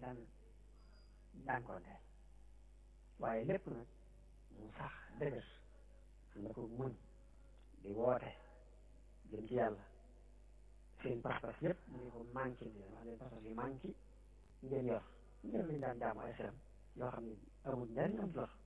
daan jànkoonteel waaye lépp nag mu sax dëgër na ko muñ di woote jëm ci yàlla seen pas-pas yëpp mu ngi ko manqué ni wax leen pas-pas yu manqué ngeen yor ngeen lañ daan jaamu ay xeram yoo xam ne amul njariñ am lor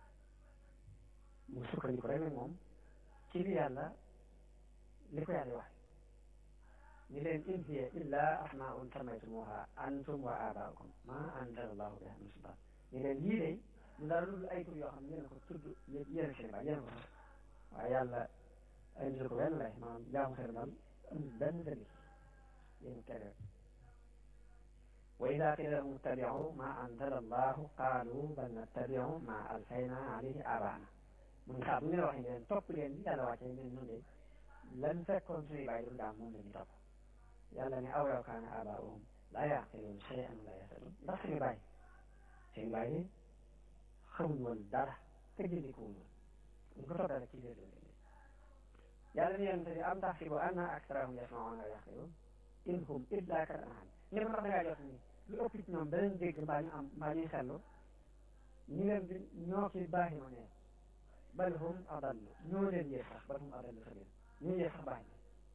mu sukkandiku rek nag moom ci li yàlla li ko yàlla wax ni leen in hiya illa asmaun samaytumuha antum wa abaukum ma anzala allahu biha min sultan ni leen lii de ñu dara lu ay tur yoo xam ne yéen a ko tudd yéen a seen baay yéen a ko sax waaye yàlla indi ko benn lay maanaam jaamu xeram daal amul benn dalil yéen tere wa ida qila lahum ittabi'u ma anzala allahu qalu bal nattabi'u ma alfayna alayhi abaana mu ngi saa bu ñu leen waxee ne leen topp leen li yàlla wàccee ne ñun de lan fekkoon suñuy bàyyi du daam moom la ñu topp yàlla ne aw yaw kaana abaa'uhum laa yaqiluun shay'an wa laa yahtadun ndax suñu bàyyi seen bàyyi xamuñ woon dara te jëndikuwuñ woon ñu ko toppee rek ci biir loolu yàlla ne yonente bi am taxsibu anna aksarahum yasma'uuna wa yaqiluun in hum illa kal an'aam ne ko ndax dangaa jot ni lu ëpp ci ñoom danañ dégg mbaa ñu am mbaa ñuy xellu ñu leen di ñoo ki baaxi ma ne bal hum adallu ñoo leen yées sax bal hum adallu sabil ñoo yées sax baax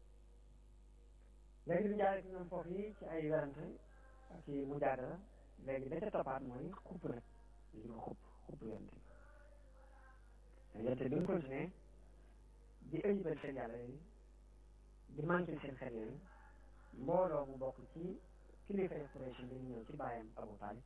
léegi ñu jaaree ci ñoom foofu yi ci ay werante ak ci mujaadala léegi da ca toppaat mooy xupp nag li ko xupp xupp yonte bi yonte bi mu continué di ayibal seen yàlla yooyu di manqué seen xel yooyu mbooloo mu bokk ci kilifa Quraysh bi ñu ñëw ci bàyyam Abu Talib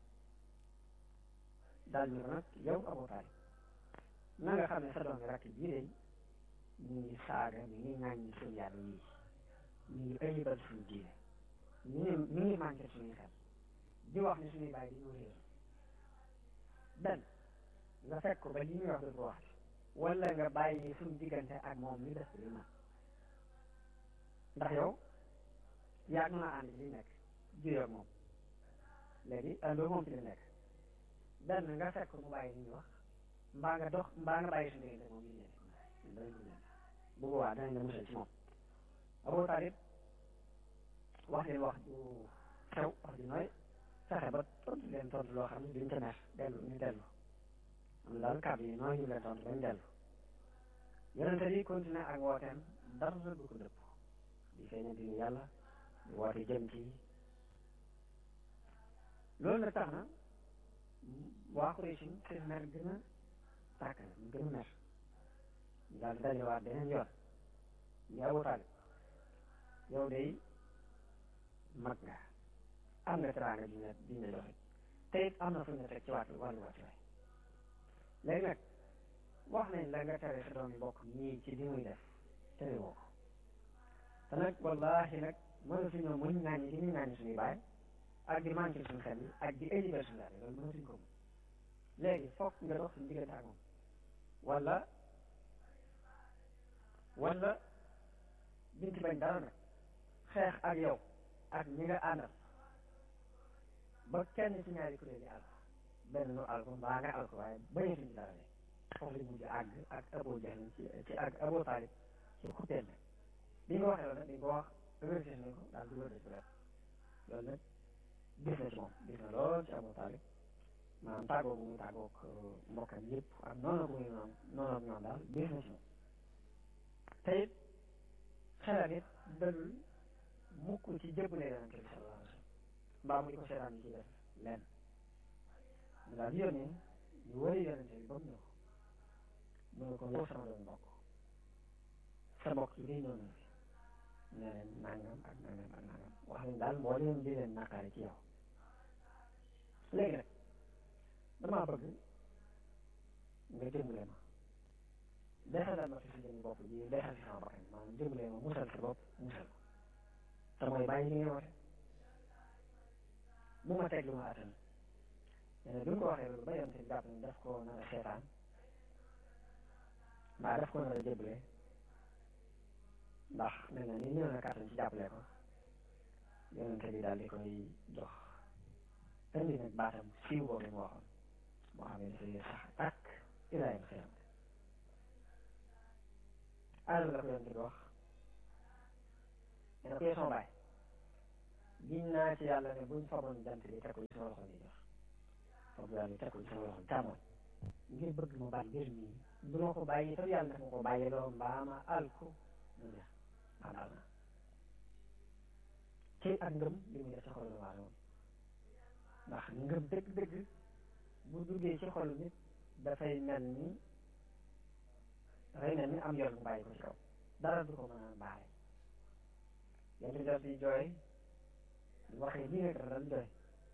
daal ñu ko nag yow Abu Talib na nga xam ne sa doomi rakk bii de ñu ngi saaga mi ngi ŋàññi suñu yàlla yii ñu ngi ayibal suñu diine ñu ngi ñu ngi manqué suñuy xel di wax ne suñuy bàyyi dañoo réer benn nga fekk ko ba li ñuy wax du ko wax wala nga bàyyi suñu diggante ak moom ñu def li ma ndax yow yaa ngi ànd ci li nekk juyoo ak moom léegi àndoo moom ci li nekk benn nga fekk mu bàyyi li ñuy wax mbaa nga dox mbaa nga bàyyi suñu diggante moom yi ñu danañ ko leen bu boobaa danañ la musal ci moom Abu Talib wax leen wax ju xew wax ju nooy fexe ba tontu leen tontu loo xam ne duñ ca mer dellu ñu dellu am na daal kàddu yi nooy ñu leen tontu bañ dellu yonente bi continué ak wooteem dara du ko dëpp di feeñal dinu yàlla di woote jëm ci loolu nag tax na waa Quraysh seen mer gën a tàkk na ñu gën a mer ñu daal di dajewaat beneen yoon ñu Abu Talib yow day mag nga am nga teraanga ji ne ji ne joxe te it am na fu ñu teg ci wàllu wàllu wàccu waay léegi nag wax nañ la nga tere sa doom yi bokk ñii ci li muy def tere woo ko te nag wallaahi nag mënatuñoo muñ ŋaañi li ñuy ŋaañi suñuy baay ak di manqué suñu xel yi ak di ayibal suñu laaj loolu mënatuñ ko mun léegi foog nga dox suñu diggante ak moom wala wala biñ ci bañ dara nag xeex ak yow ak ñi nga àndal ba kenn ci ñaari kuréel yi àll benn nu àll ko mbaa nga àll ko waaye bañatuñ dara ne foofu lañ mujj àgg ak Abu Jahl ci ci ak Abu Talib ci xutteel nag bi nga waxee loolu nag dañ ko wax vérifié nañ ko daal dugal na ci wet loolu nag gis na ci moom gis na lool ci Abu Talib maanaam tàggoo bu muy tàggoog mbokkam yëpp ak noonu bu muy noonu noonu ak ñoom daal gis na ci moom te it xelal it dalul mukk ci jëbbale yonente bi sallallahu alayhi wa sallam mbaa mu di ko seetaan yi ci def lenn mu daal di yónnee ñu wëri yonente bi ba mu ñëw mu ne ko yow sama doon mbokk sa mbokk yi day ñëw na fi ne leen nangam ak nangam ak nangam wax leen daal moo leen di leen naqari ci yow léegi nag damaa bëgg nga dimbale ma desalal ma fi si jëmi bopp ji desal si sama bakkan maanaam dimbale ma musal sa bopp musal ko te mooy bàyyi li ngay woote bu ma teg lu ma attan nee bi mu ko waxee loolu ba yoon si jàpp ne daf ko nar a seetaan mbaa daf ko nar a jëbale ndax mel na ni ñëw na kàttan ci jàppale ko yonente bi daal di koy jox indi nag baatam siiw boobu mu waxoon moo xam ne dafay sax ak ilaayam xiyam alal la ko yonente bi wax nee na ko sama baay giñ naa ci yàlla ne buñ faboon jant bi teg ko ci sama loxo ni jox fab yàlla teg ko ci sama loxo càmmoñ ngir bëgg mu bàyyi mbir mi du ma ko bàyyi te yàlla dafa ko bàyyi loo mbaa ma alku mu jeex xandaal na ci ak ngëm li muy def ci xolu waale moom ndax ngëm dëgg-dëgg bu duggee ci xolu nit dafay mel ni dafay mel ni am yoon bu bàyyi ko ci kaw dara du ko mën a baare yéen def di jooy di waxee lii nekk dal jooy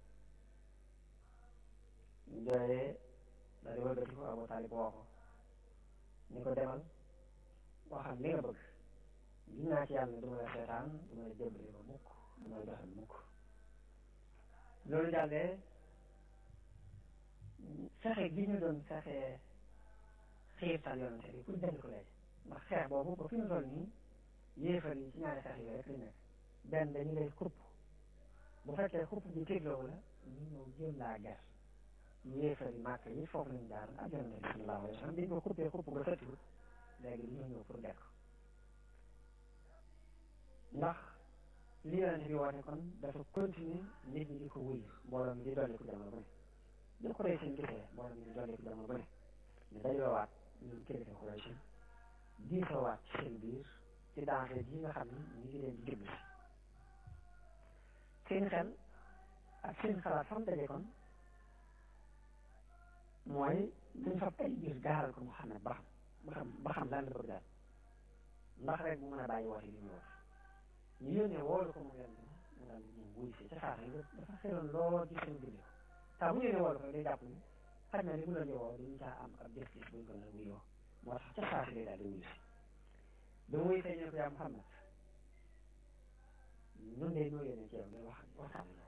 jooyee daal di wëlbati ko Abu Talib woo ko ni ko demal waxal li nga bëgg gis naa ci yàlla ne du ma la seetaan du ma la jëmbale ba mukk du ma la joxal mukk loolu jàllee fexe gi ñu doon fexe xiirtal yonante bi pour jënd ko léegi ndax xeex boobu ba fi mu toll nii yéefar yi ci ñaari xeex yi rek li nekk benn dañu lay xupp bu fekkee xupp bi tigloo la ñu ñëw jël laa ger yéefar yi màkk yi foofu lañ jaar ak yonante bi sallallahu alayhi wa sallam biñ ko xuppee xupp nga sëttiwut léegi dañoo ñëw pour dekk ndax li yonante bi woote kon dafa continuer nit ñi di ko wuyu mbooloo mi di dolli ko jamono bu ne di ko rey seen gisee mbooloo mi di dolli ko jamono bu ne ñu dajoowaat ñun kilifa Quraysh diisoowaat ci seen biir ci danger ji nga xam ni ñu ngi leen di jublu seen xel ak seen xalaat fam daje kon mooy dañ fab ay biir gaaral ko Muhammad ba xam ba xam ba xam lan la bëgg daal ndax rek mu mën a bàyyi woote bi mu woote ñu yónnee woolu ko mu yonent mu daal di ñëw wuy si ca saa si dafa xeloon lool ci seen biir saa bu ñëwee woolu ko day jàpp ni xaj na li mu leen di woo dañu caa am ab gis-gis buñ ko nar a wuyoo moo tax ca saa si day daal di wuyu si ba muy feeñee ko yaa Muhammad ñun de ñoo yónnee ci yow ngay wax waxtaan ak yow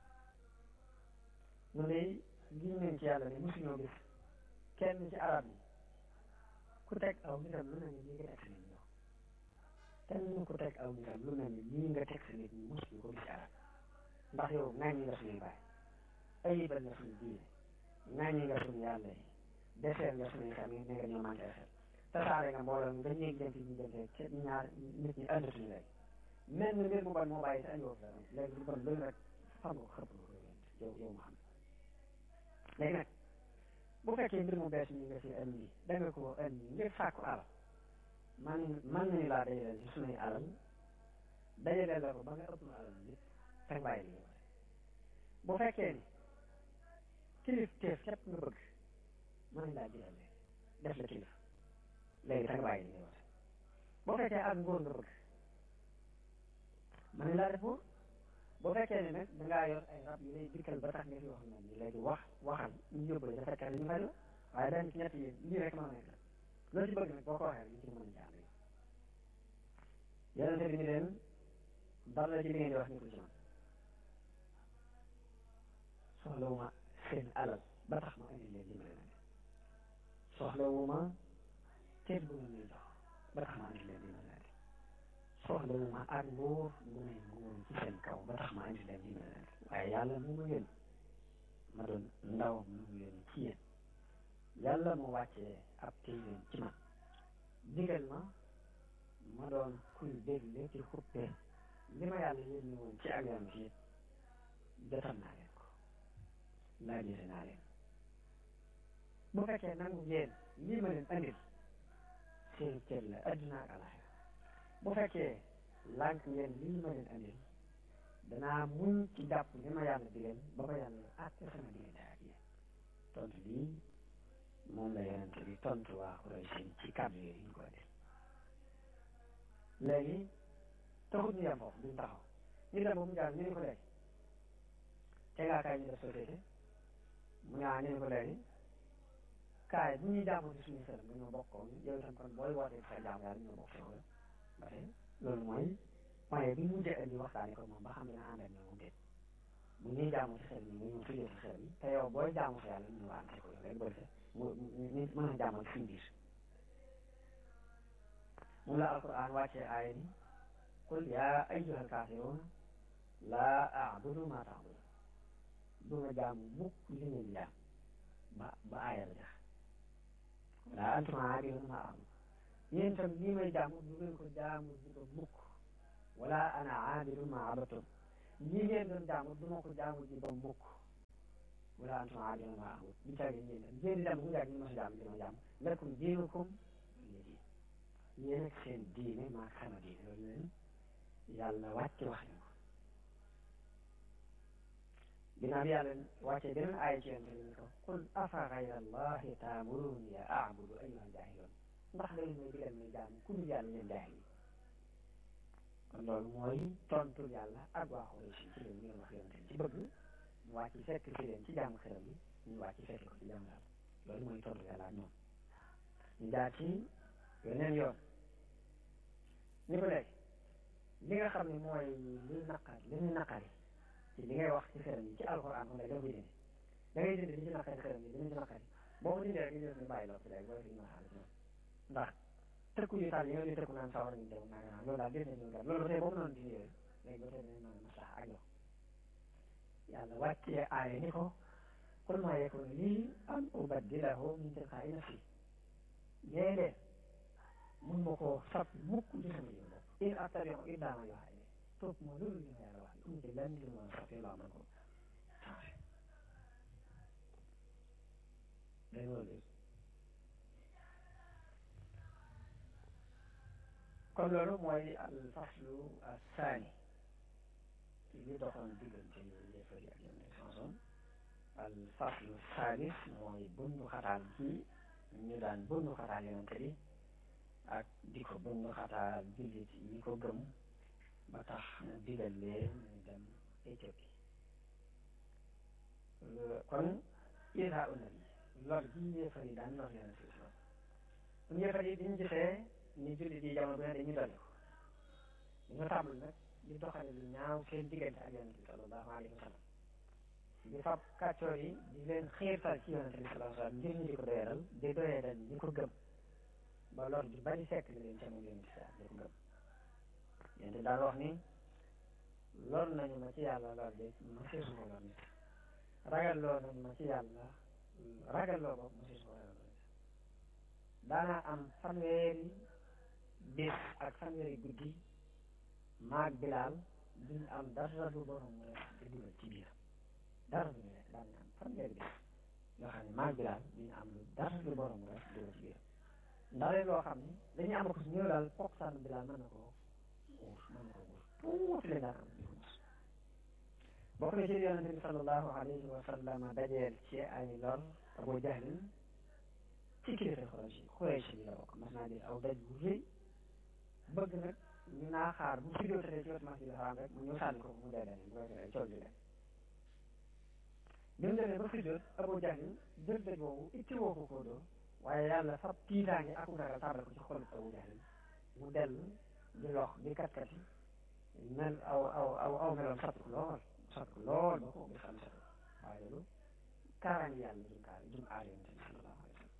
ñun de gis nañ ci yàlla ne mosuñoo gis kenn ci arab yi ku teg aw nitam lu mel ni lii nga teg sa nit ñi kenn ku teg aw nitam lu mel ni lii nga teg sa nit ñi mosuñu ko gis ci arab ndax yow ŋàññi nga suñuy baay ayibal nga suñu diine ŋàññi nga suñu yàlla yi deseel nga suñuy xam ne nga ñoo manqué xel tasaare nga mbooloo nga ñéeg jëm fi ñu jëm ci ñaar nit ñi àndatuñu léegi mel ni mbir mu bon moo bàyyi sa andiwoo fa léegi lu bon loolu rek xam nga xëpp nga yow yow ma xam léegi nag bu fekkee mbir mu bees mi nga fi indi da nga ko indi ngir sàkku alal man man nañu laa dajaleel ci sunuy alal dajaleel la ko ba nga ëpp nu alal lépp teg bàyyi li nga bu fekkee ni kilif teef képp nga bëgg mën nañ laa jiral léegi def la kilif léegi teg bàyyi li nga woote bu fekkee ak ngóor nga bëgg mën nañ laa def buur boo fekkee ne nag dangaa yor ay rab yu lay dikkal ba tax nga fi wax na ni léegi wax waxal ñu yóbbale dafa fekkee ñu faj la waaye dañ ci ñett yi lii rek mën a nekk loolu ci bëgg nag boo ko waxee ñu ci mën a jàng yonente bi ni leen dara ci li ngeen di wax nekkul ci man soxlawuma seen alal ba tax ma indi leen dimbale na soxlawuma teet bu ngeen ñuy jox ba tax ma indi leen dimbale na soxlawuma ak nguur mu ne nguur ci seen kaw ba tax ma indi leen dimbale na waaye yàlla mu ma yónni ma doon ndaw mu mu yónni ci yéen yàlla mu wàccee ab téeréen ci man digal ma ma doon kuy dégle ci xuppe li ma yàlla yónni woon ci ak yoon ci jotal naa leen ko laajire naa leen bu fekkee nangu ngeen lii ma leen andil seen cër la adduna ak alaxira bu fekkee lànk ngeen lii ma leen andil danaa muñ ci jàpp li ma yàlla digal ba ba yàlla àtte sama diggante ak yéen tontu lii moom la yonente bi tontu waa Quraysh ci kàddu yooyu ñu ko def léegi taxut ñu yem foofu duñ taxaw ñu dem ba mu jàll ñu ne ko léegi te ngaa kaay ñu def société mu ñaa ñu ne ko léegi kaay bu ñuy jaamu ci suñu sëram dañoo bokkoon yow itam kon booy wootee sa jaam yàlla ñoo bokk yow ba tey loolu mooy point bi mu jëkk indi waxtaane ko moom ba xam dina ànd ak ñoom déet bu ñuy jaamu ci xel yi nga ñëw tujjee ci xel yi te yow booy jaamu sa yàlla ñu ànd ko yow rek ba defee mu ñu mën a jaamal suñu biir moom la alquran wàccee aaya ni qul yaa ayyuhal kaafiruun laa a'budu maa ta'buduun du ma jaamu mukk li ngeen jaam ba ba aaya la jax wala antum aabiduuna maa a'budu yéen itam lii may jaamu du ngeen ko jaamu di ko mukk wala ana aabidu maa abadtum ñi ngeen doon jaamu du ma ko jaamu ji ba mukk wala antum aabiduuna maa a'bud du caagi yéen ngeen di dem bu yàgg ñu ma sa jaamu dina jaamu lakum diinukum waliya diin yéen ak seen diine maa sama diine loolu leen yàlla wàcc wax ñu ko ginnaaw bi yàlla wàccee beneen aaya ci yonte bi ko qul afa gayra allahi taamuruni ya a'budu ayyuhal jaahiluun ndax da ngeen may digal may jaamu ku dul yàlla yéen jaahil yi kon loolu mooy tontu yàlla ak waa Quraysh ci leen ñu wax yonte ci bëgg mu wàcc fekk ci leen ci jaamu xeram yi ñu wàcc fekk ko ci jaamu yàlla loolu mooy tontu yàlla ak ñoom ñu jaar ci yeneen yoon ñu ko léegi li nga xam ne mooy li naqar li ñu naqari ci li ngay wax ci xeram yi ci alxuraan kon da nga koy dindi da ngay dindi li ci naqari xeram yi li ñu ci naqari boo ko dindee rek ñu def ñu bàyyi loolu léegi booy fi ñu waxaale ci ñoom ndax tëkku yu taal yi nga di tëkku naan sawar ñu dem naa nga loolu daal gis nañu loolu ba tey boobu noonu dindi yooyu léegi ba tey dinañ mën a maslax ak yow yàlla wàccee aaya ni ko qul maa yakunu lii an ubaddilahu min tilqaa'i nafsi léeg-léeg mun ma koo sab mukk li sama jëm bopp in attabi'u illaa maa yuuhaa ilayya topp ma loolu li ma yàlla wax amu ci lenn li ma soppi loo mën ko changé day loolu kon loolu mooy al faslu asaani ci li doxoon diggante yéefar yi ak yonent sanson al faslu saalis mooy bundu xataal gi ñu daan bundu xataal yonente bi ak di ko bundu xataal jullit yi ko gëm ba tax mu digal leen ñu dem Éthiopie kon isa una bi lor gi yéefar yi daan lor yonente bi lool kon yéefar yi biñu gisee ni jullit yi jamono bu ne dañuy dolli ko dañoo tàmbul nag di doxale lu ñaaw seen diggante ak yonente bi sallallahu alayhi wa sallam di fab kàccoor yi di leen xiirtal ci yonente bi sallallahu alayhi wa sallam ngir ñu di ko doyadal di doyadal ñi ko gëm ba lor ju bari fekk na leen ca moom yonente bi di ko gëm yonente daal wax ni lor nañu ma ci yàlla lor de ma seesu ko lor nit ragal loo nañu ma ci yàlla ragal loo bopp ma seesu ko ragal loo nit daanaa am fanweeri bis ak fanweeri guddi maag bilaal duñu am dara lu borom mu def di dugal ci biir dara lu nekk daan am fanweeri bis yoo xam ne maag bilaal duñu am lu dara lu borom mu def di dugal ci biir ndax loo xam ne dañuy am ko su ñëw daal foog sànn bilaal mën na ko uur mën na ko uur tuuti lañ daan am di ko mos bokk na ci yonente bi sallallahu alayhi wa sallam dajeel ci ay lor Abu Jahlin ci kilifa Quraysh Quraysh bi la bokk mas naa di aw daj bu rëy bëgg nag ñu naa xaar bu si jotee ci wetu masjid xaram rek mu ñëw sànni ko mu dee leen bu ko defee coow ji leen bi mu demee ba si jot Abu Jahlin jël daj boobu itti woo ko koo doo waaye yàlla fab tiitaange ak ragal tàbbal ko ci xolu Abu Jahlin mu dellu di lox di kat-kati mel aw aw aw aw meloon sat ko lool sat ko lool ba ko gis am sat waaye loolu kaaraange yàlla jum kaar jum aar yonente bi sallallahu alayhi wa sallam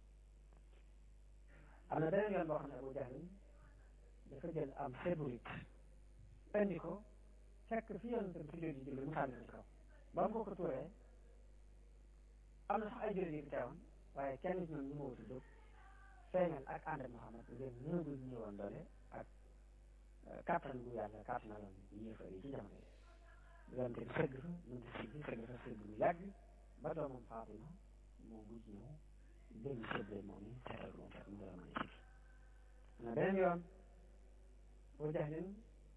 am na beneen yoon boo xam ne Abu Jahlin dafa jël am séburit indi ko fekk fi yonente bi si jóot yi julli mu sànni ko ci kaw ba mu ko ko tuuree am na sax ay jullit yu teewoon waaye kenn ci ñoom ñu ma wuti jóg feeñal ak ànd ak Muhammad ngeen néew gu ñëwoon doole ak kàttan gu yàlla kàttanaloon yéefar yi ci jamono yi yonente bi sëgg fa mënta siggi sëgg fa sëgg lu yàgg ba doomam Fatima moo mujj ñëw benn séddale moom yi seetal ko moom fekk mu doon mën a siggi na beneen yoon Abu Jahlin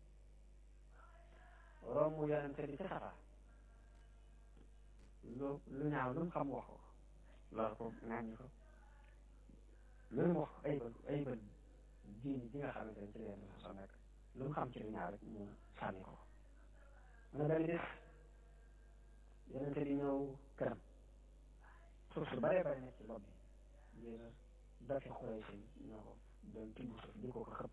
romb yonente bi ci safa lu lu ñaaw lu mu xam wax ko loolu ko ŋàññi ko lu mu wax ay bët ay bët diini ji nga xamante ne ci leen so nekk lu mu xam ci lu ñaaw rek mu sànni ko mu ne benn bis yonente bi ñëw këram suuf su baree bari nekk ci bopp bi ngir dafi xuree si ñoo ko doon tibb suuf di ko ko xëpp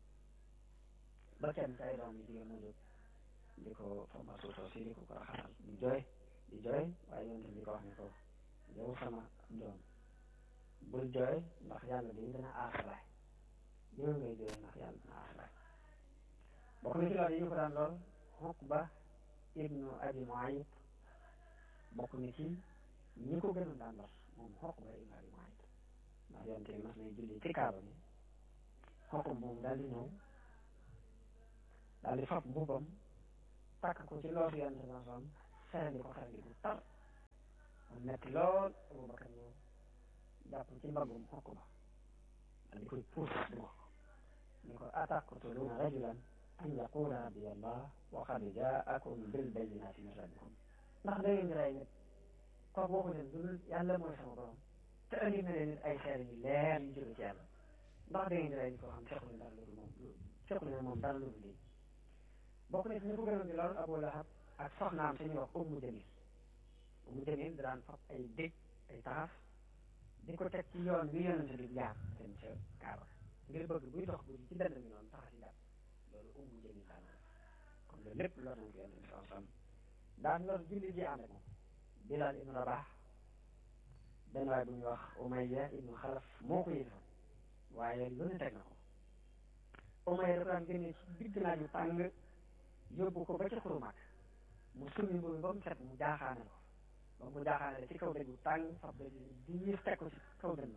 ba kenn ci ay doom yi jigéen mu jóg di ko fomba suuf si di ko ko raxasal di jooy di jooy waaye yonente bi ko wax ne ko yow sama doom bul jooy ndax yàlla dañu dana aasalaay yow ngay jooy ndax yàlla dana aasalaay bokk na ci loolu yi ñu ko daan lool Uqba ibnu Abi Muayt bokk na ci ñi ko gënoon daan lor moom Uqba ibnu Abi Muayt ndax yonente bi mas nay julli ci kaaba bi Uqba moom daal di ñëw daal di fab mbubbam takk ko ci loosu yonente bi sallam serandi ko serandi bu tar mu metti lool Abubakar ñëw jàpp ci mbaggum xokk ba di koy puus di ko ni ko ataqtuluuna rajulan an yaqula rabbi allah wa qad jaakum bil bayyinati min rabbikum ndax da ngeen di rey nit kooku waxu leen dul yàlla mooy sama borom te andi na leen ay seere yu leer yu jóge ci yàlla ndax da ngeen di rey nit koo xam seqlu dara loolu moom seqlu ne moom dara loolu lii bokk na ci ñu ko gënoon di lool Abu Lahab ak soxnaam si ñuy wax Ummu Jamil Ummu Jamil daan fab ay dég ay taxaf di ko teg ci yoon wi yonente bi jaar dem ca Kaaba ngir bëgg buy dox guddi ci dend bi noonu taxa si jàpp loolu Ummu Jamil daan na kon loolu lépp lor nañ ko yonente bi sallam daan lor julli ji ànd ak moom Bilal ibnu Rabah benn waay bu ñuy wax Umayya ibnu Xalaf moo ko yëfoon waaye lu ne teg na ko Umayya da ko daan génne ci digg naaj yu tàng yóbbu ko ba ca xuru mag mu summi mbubu ba mu set mu jaaxaane ko ba mu ko jaaxaane ci kaw dëgg bu tàng fab dëgg di ñiis teg ko ci kaw dënn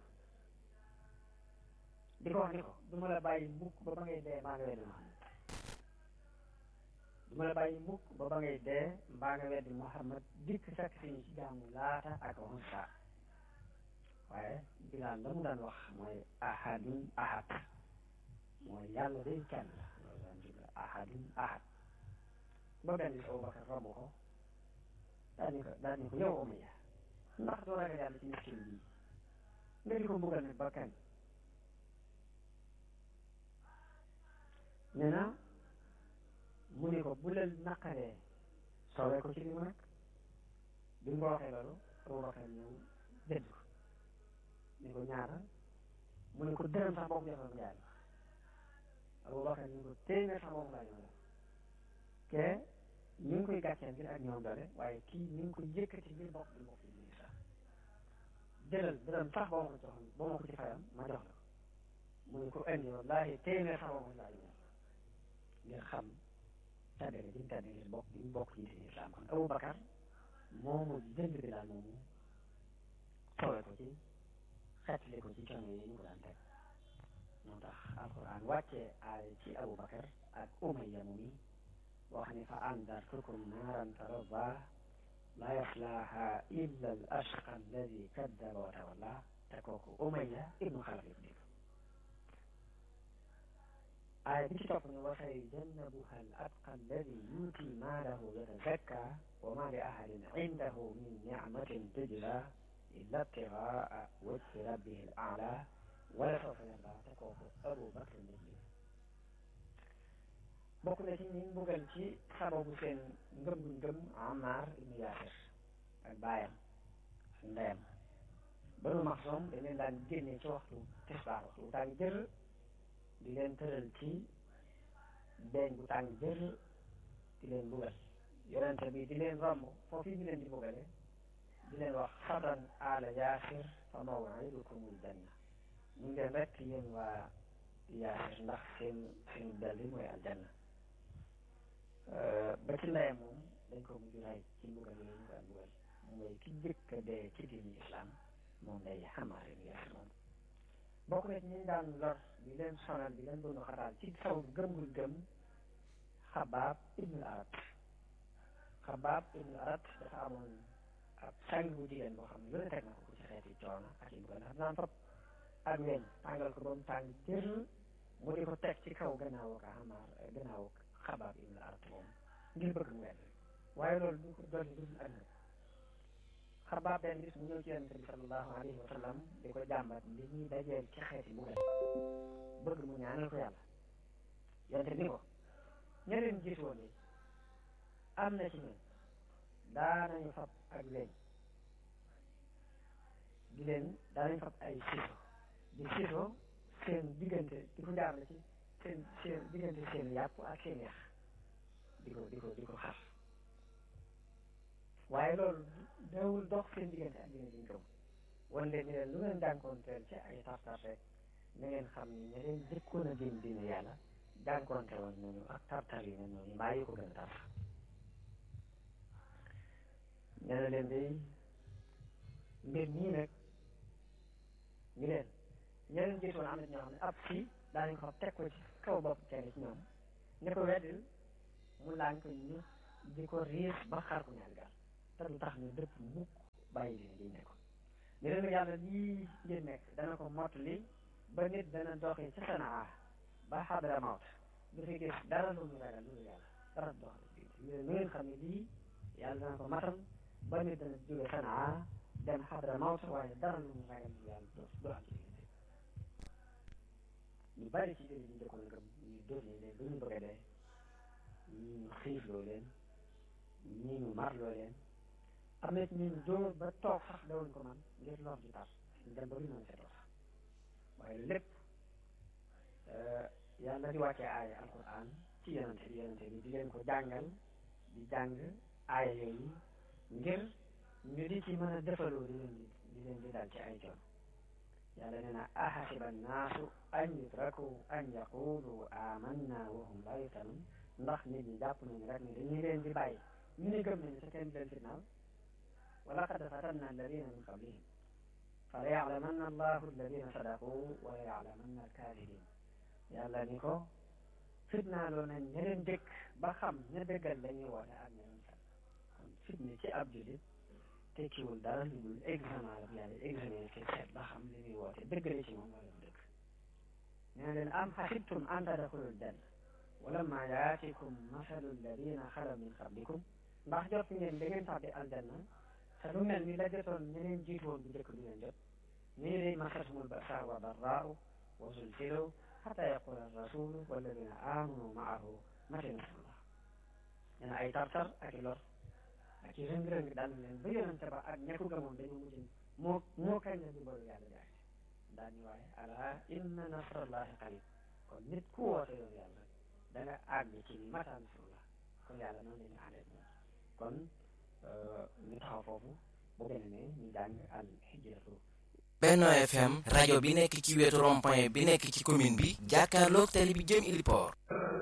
di ko wax ni ko du ma la bàyyi mukk ba ba ngay dee maa nga weddi Muhammad du ma la bàyyi mukk ba ba ngay dee mbaa nga weddi Muhammad dikk fekk si ñu ci jaamu laata ak Unsa waaye Bilaal la mu daan wax mooy ahadun ahad mooy yàlla day kenn la loolu daan jubla ahadun ahad ba benn bis Abubakar romb ko daal ni ko daal ni ko yow Umayya ndax doo ragal yàlla ci miskin bi nga di ko mbugal nag ba kañ nee na mu ne ko bu la naqaree soowee ko ci li mu nekk bi mu ko waxee loolu Abubakar ñëw dëdd ko ni ko ñaata mu ne ko dërëm sax boo ko joxoon jaay Abubakar ni ko téeméer sax boo ko laa ñëw ke ñu ngi koy gàcceel ngir ak ñoom doole waaye kii ñu ngi koy yëkkati ngir bokk di bokk ci biir sax jëlal dërëm sax boo ma ko joxoon boo ma ko ci fayam ma jox la ko mu ne ko indi wallaahi téeméer sax boo ko laa ñëw ngir xam tàddale ji mu tàdde ngir bokk di bokk ci diine islam kon Abubakar moomu jënd bi daal moomu soowee ko ci xeetli ko ci coono yi ñu ko daan teg moo tax alquran wàccee aay ci Abubakar ak Umayya mu mi wax ni fa andartukum naaran talazza laa yaslaaha illa al ashqa alladi kaddaba wa tawalla te kooku Umayya ibnu Xalaf ibnu dégg aay bi ci topp ne wa sayujannabuha al atqa alladi yuuti maalahu yatazakka wa ma li ahadin indahu min nicmatin tujza illa ibtigaa wajhi rabbihi al a'la wala sawfa yarda te kooku Abu Bakr bokk na ci ñi mbugal ci sababu seen ngëm guñ ngëm Ammar ibnu Yaasir ak baayam ak ndeyam Banu Maxsum dañ leen daan génne ci waxtu tisbaar waxtu bu tàng jër di leen tëral ci beeñ bu tàng jër di leen mbugal yonente bi di leen romb foofu ñu leen di mbugale di leen wax sabran ala Yaasir fa maw'idukumul janna ñu ngi leen rek yéen waa Yaasir ndax seen seen dalli mooy aljanna ba ci ndeyam moom dañ ko mujj rey ci mbugal yi ñu ko daan mbugal mooy ki njëkk a dee ci diini islam moom day Ammaar ibn Yaasir moom bokk na ci ñu daan lor di leen sonal di leen bëgg xataal ci saw gëm gu gëm Xabaab ibnul Arat Xabaab ibnul Arat dafa amoon ab sang bu jigéen boo xam ne lu ne teg na ko ci xeeti coono ak yi mbugal ndax daan fab ak weñ tàngal ko ba mu tàng jër mu di ko teg ci kaw gannaaw ak Ammaar gannaaw Xabaab ibn Arat moom ngir bëgg mu wedd waaye loolu du ko dolli dul àdduna Xabaab benn bis mu ñëw ci yonente bi sallallahu alayhi wa sallam di ko jàmbat li ñuy dajeel ci xeeti mbugal bëgg mu ñaanal ko yàlla yonente ni ko ña leen jiitu woon am na ci ñun daanañu fab ak weñ di leen daanañu fab ay siiso di siiso seen diggante di ko jaarale ci seen seen diggante seen yàpp ak seen yax di ko di ko di ko xar waaye loolu dawul dox seen diggante ak diine diñ gëm wan leen ni leen lu ngeen jànkoonteel ci ay tartar rek na ngeen xam ni ña leen jëkkoon a diin diine yàlla jànkoonte woon nañu ak tartar yi ne noonu mbaa yi ko gën a tar nee na leen day mbir nii nag ñu leen ña leen jiitoon am na ñoo xam ne ab fii daanañ ko teg ko ci kaw bopp kenn ci ñoom ne ko weddil mu lànk ñu di ko riis ba xaar ko ñaari gaal te du tax ñu dëpp mukk bàyyi leen liñ nekkoon ni leen yàlla lii ngeen nekk dana ko mottali ba nit dana doxi ci sanaa ba xadra mawt du fi gis dara lu mu ragal lu yàlla dara dox ñu ngeen xam ne lii yàlla dana ko matal ba nit dana jóge sanaa dem xadra mawt waaye dara lu mu ragal lu yàlla du du am ci diggante ñu bari ci jëri ñu jëkkoon ngëm ñu dóor ñu leen ba ñu bëgg a dee ñii ñu xiif loo leen ñii ñu mar loo leen am na ñu dóor ba toog sax dawuñ ko man ngir lor ji tar ñu dem ba lu mën seetoo sax waaye lépp yàlla di wàccee aaya alquran ci yonente bi yonente bi di leen ko jàngal di jàng aaya yooyu ngir ñu di ci mën a defaloo di leen di leen di dal ci ay coon yàlla nee na ahasiba annaasu an yutraku an yaqulu amanna wa hum la yuftanun ndax nit ñi jàpp nañu rek ne dañuy leen di bàyyi ñu ne gëm nañu sa kenn leen fitnaal wa laqad fatanna alladina min qablihim fala yaclamanna allahu alladina sadaqu wa la yaclamanna alkaadibin yàlla ni ko fitnaaloo nañ ña leen dëkk ba xam ña dëggal lañuy woote ak ña leen fen kon fitne ci ab julit tekkiwul dara lu dul examen la yàlla examen ci seet ba xam li muy woote dëgg la ci moom wala du dëgg nee leen am xasibtum an tadxulul janna walamma yaatikum masalu alladina xalaw min qablikum ndax jot ngeen da ngeen tàbbi aljanna te lu mel ni la jotoon ñeneen jiitu woon bu njëkk du ngeen jot ñii day masatumul basa wa darraau wa zulzilu xata yaqula rasulu walladina amanu maahu mata nasrullah nee na ay tartar ak i lor ak i rëng-rëng dal leen ba yonente ba ak ña ko gëmoon dañoo mujj moo moo kañ la dimbalu yàlla jaay daal ni waaye ala inna nasrallahi qarib kon nit ku woote yoon yàlla da nga àgg ci mata nasrullah kon yàlla noonu lañu àndee moom kon ñu taxaw foofu bu beneen ñu jàng al hijratu Benno FM rajo bi nekk ci wetu rond-point bi nekk ci commune bi jàkkaarloog tali bi jëm Iliport